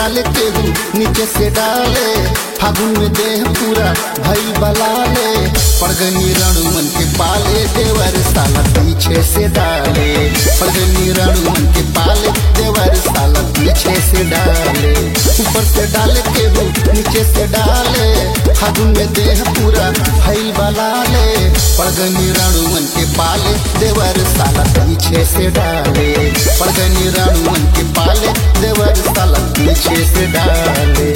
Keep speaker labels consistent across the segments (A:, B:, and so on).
A: डाले केहू नीचे से डाले फागुन में देह पूरा भई बलाले पड़गनी रणुमन के पाले देवर साला पीछे से डाले पड़गनी रणुमन के पाले देवर साला पीछे से डाले ऊपर से डाले केहू नीचे से डाले फागुन में देह पूरा भई बलाले पड़गनी रणुमन के पाले देवर साला पीछे से डाले पड़गनी रणुमन के पाले देवर साला पीछे से डाले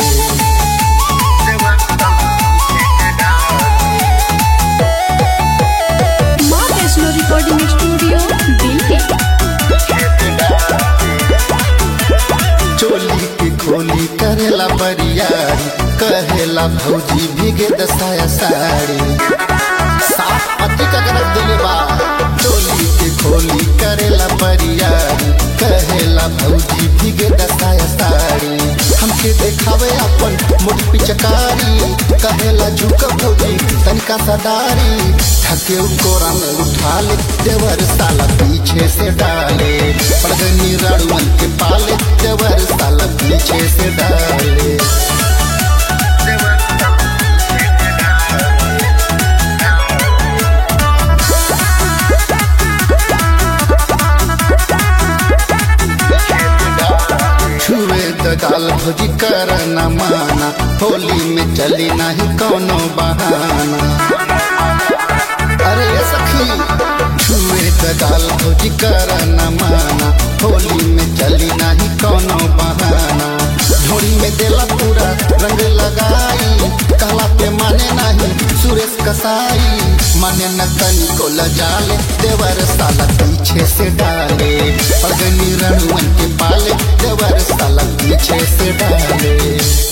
B: माँ वैष्णो रिकॉर्डिंग स्टूडियो दिल्ली
A: चोली की खोली करेला बरियारी कहेला भौजी भीगे दसाया साड़ी साफ पति का गरज दिले बा चोली की खोली करेला बरियारी कहेला भौजी भीगे दसाया साड़ी हमके देखावे अपन मुठ पिचकारी कहेला झुक भौजी तनिका सदारी थके कोरा में उठा ले देवर साला पीछे से डाले पड़गनी रणवन के पाले देवर साला पीछे से डाले छुए दगाल भोजी कर न माना होली में चली नहीं कोनो बहाना अरे ये सखी छुए दगाल भोजी कर न माना होली में चली नहीं कोनो बहाना झोड़ी में देला पूरा रंग लगाई कहला पे माने नहीं सुरेश कसाई माने न तनी को लजाले देवर साला पीछे से डाले अगनी रणवन के पाले देवर साला पीछे से डाले